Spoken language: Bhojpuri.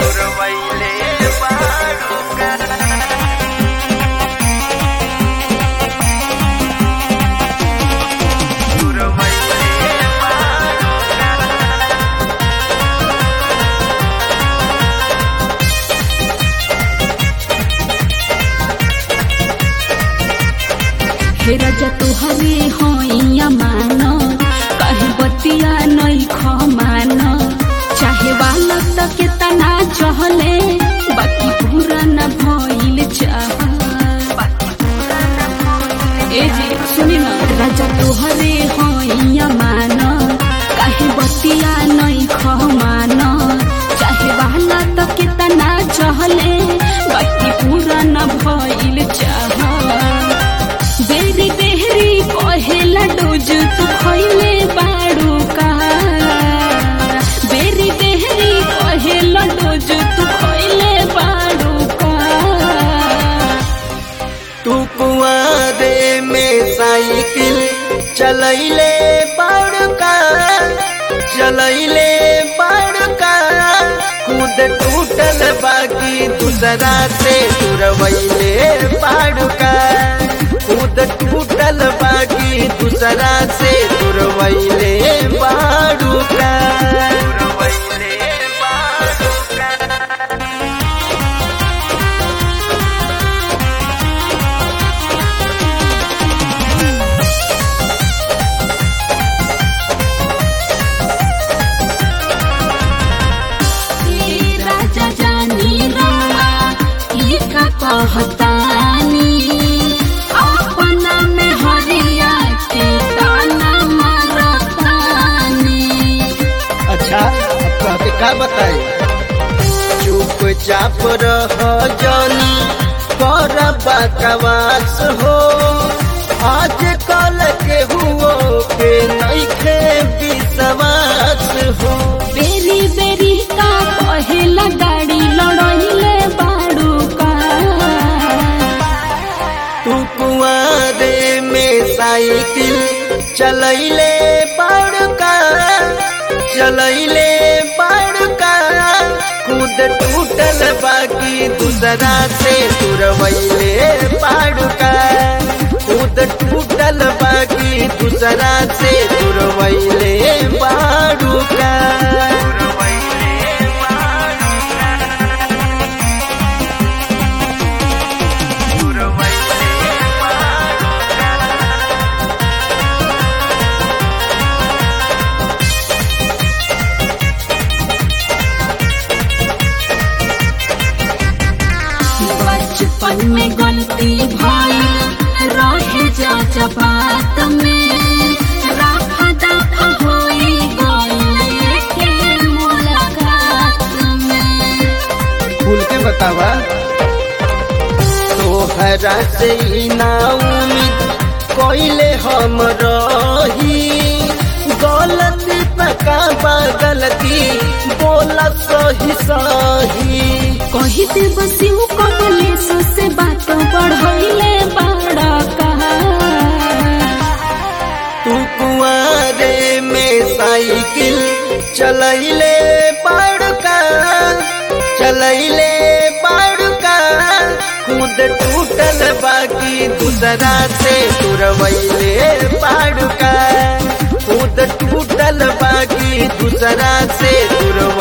तुरवैले बाड़ूका तुरवैले बाड़ूका हे राजा तुहरे होइया मान कहे बतिया नई खमान चाहे वाला तक तना चहले बाकी पूरा न भइल चाह ए जी सुनी न राजा तुहरे होइया मान कहे बतिया नई खमान चाहे वाला तक तना चहले बाकी पूरा न भइल चाह बेरी बेहरी कहेला डोज तू खइले बाड़ू का बेरी बेहरी कहेला डोज तू खइले बाड़ू का तू कुआरे में साइकिल चलैले बड़का चलैले बड़का खुद टूटल बाकी दूसरा से तुरवैले बड़का खुद टूटल बाकी दूसरा से तुरवैले बड़का तुरवैले बड़का ए राजा जानी रवा ई का कहतानी अपना में हरिया के ताना मारतानी अच्छा अब के का बताई चुपचाप रह जानी कर बकवास हो आज कल के हुओ के नइखे विश्वास हो बेरी बेरी का कहेला गाड़ी लड़ाइले बाड़ू का तू कुआरे में साइकिल चलैले बड़का चलैले बड़का खुद टूटल बाकी दूसरा से तुरवैले बड़का खुद टूटल बाकी दूसरा से तुरवैले बड़का बचपन में गलती भाई रहे जा जबात में राखा दाखा होई गइले के मुलाकात में खुल के बतावा तोहरा से ही ना उम्मीद कोइले हम रही गलती पका बा गलती बोला सही सही कही दे बसिउ कबले से बात बढ़ैले बड़ा कहा तू कुआरे में साइकिल चलैले बड़का चलैले बड़का खुद टूटल बाकी दूसरा से तुरवैले बड़का खुद टूटल बाकी दूसरा से तुरवैले